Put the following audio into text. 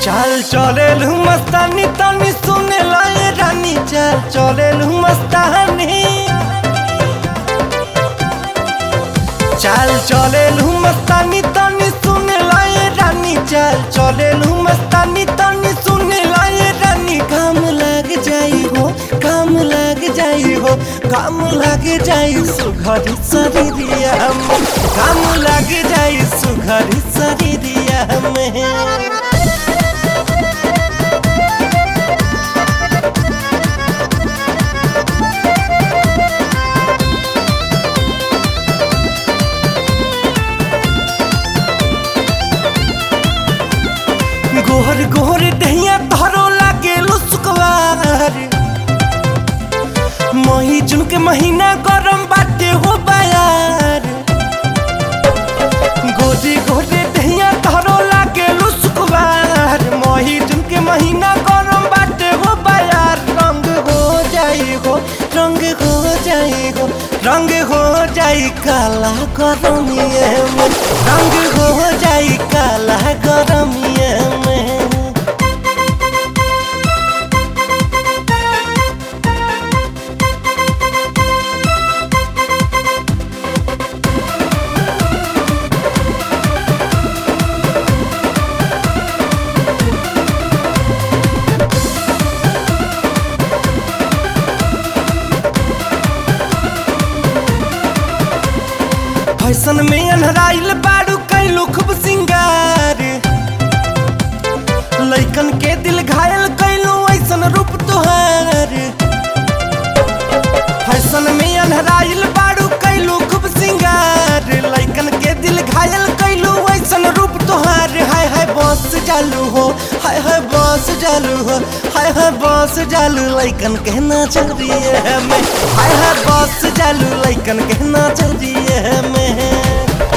चाल चलेलू मस्तानी तानी सुने लाए रानी चाल चलेलू मस्तानी चाल चलेलू मस्तानी तानी सुने लाए रानी चाल चलेलू मस्तानी तानी सुने लाए रानी काम लग जाई हो काम लग जाई हो काम लग जाई सुघरी शरीरिया में काम लग जाई सुघरी शरीरिया में गोहर गोहर दहिया तहरो लागे लुसकवार मही जून के महीना गरम बाटे हो बायार गोरी गोरे दहिया तहरो लागे लुसकवार मही जून के महीना गरम बाटे हो बायार रंग हो जाई हो रंग हो जाई हो रंग हो जाई काला गरमिए में रंग हो जाई काला गरमिए में फैशन में अनहराइल बाड़ू कैलू खूब सिंगार लइकन के दिल घायल कैलू ऐसन रूप तुहार फैशन में अनहराइल बाड़ू कैलू खूब सिंगार लइकन के दिल घायल कैलू ऐसन रूप तुहार हाय हाय बस जालू हो हाय हाय बस जालू हो हाय हाय बस जालू लइकन के नजरिए में हाय हाय बस जालू लइकन के नजरिए में